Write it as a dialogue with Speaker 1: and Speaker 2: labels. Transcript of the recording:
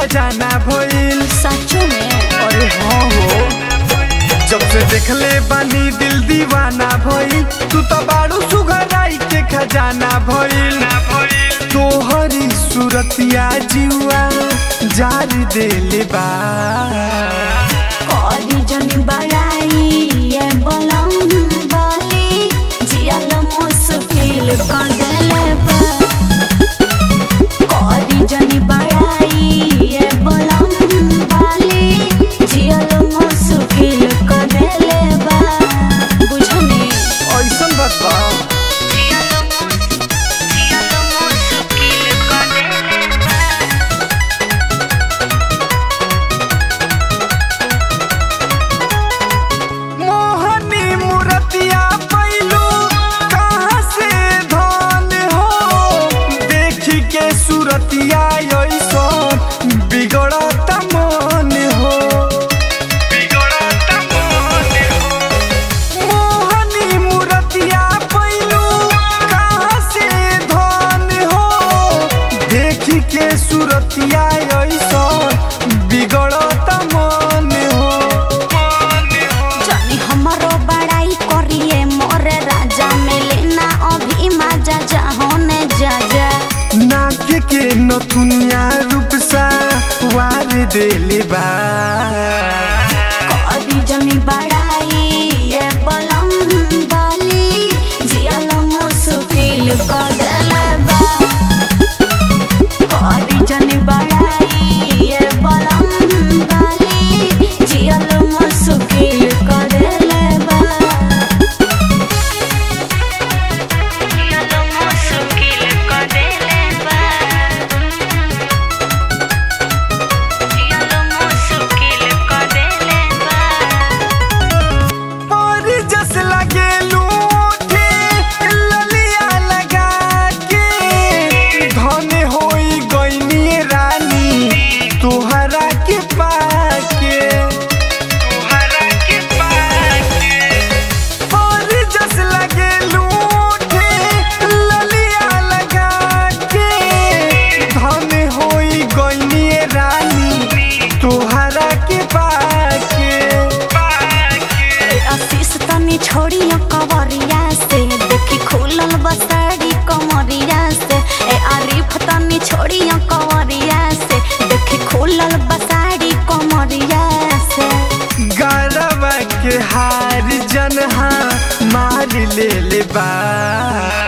Speaker 1: खजाना भइल
Speaker 2: सचो में
Speaker 1: अरे हाँ हो जब से देखले बानी दिल दीवाना भइल तू तो बाड़ू सुघराई के खजाना भइल तोहरी सूरतिया जीवा जारी देले बा
Speaker 2: करी जनी बड़ाई ये बलम बाली जियल मुश्किल कर देले बा करी जनी बड़ाई ये बलम बाली जियल मुश्किल कर देले बा बुझनी
Speaker 1: ऐसन बात बा
Speaker 2: जियल मुश्किल जियल मुश्किल कर देले बा
Speaker 1: मोहनी मूर्तिया पैलू कहाँ से धन हो देखी के सूरतिया ऐसन बिगड़त मन हो मोहनी मूर्तिया पैलू कहाँ से धन हो देखी के सूरतिया ऐसन बिगड़त मन हो
Speaker 2: जानी हमारो बड़ाई करिए मोरे राजा मिले ना अभी मजा जा होने जा जा
Speaker 1: नाक के नथुनिया रूप सा वार देले बा
Speaker 2: करी जनी बड़ाई ये बलम बाली जियल मुश्किल कर देले बा करी जनी बड़ाई ये बलम बाली जियल मुश्किल कर देले बा जियल मुश्किल कर देले बा जियल मुश्किल कर देले बा
Speaker 1: और जस लगे लूठे ललिया लगा के धन होई गईनी रानी तोहरा के पाके तोहरा के पाके और जस लगे लूठे ललिया लगा के धन होई गईनी रानी तोहरा के पाके
Speaker 2: आशीष तनी छोड़ी कवरिया से देखी खुलल बसाड़ी कमरिया से ए आरिफ तनी छोड़ी कवरिया से देखी खुलल बसाड़ी कमरिया से
Speaker 1: गरबा के हार जनहा मार ले ले बा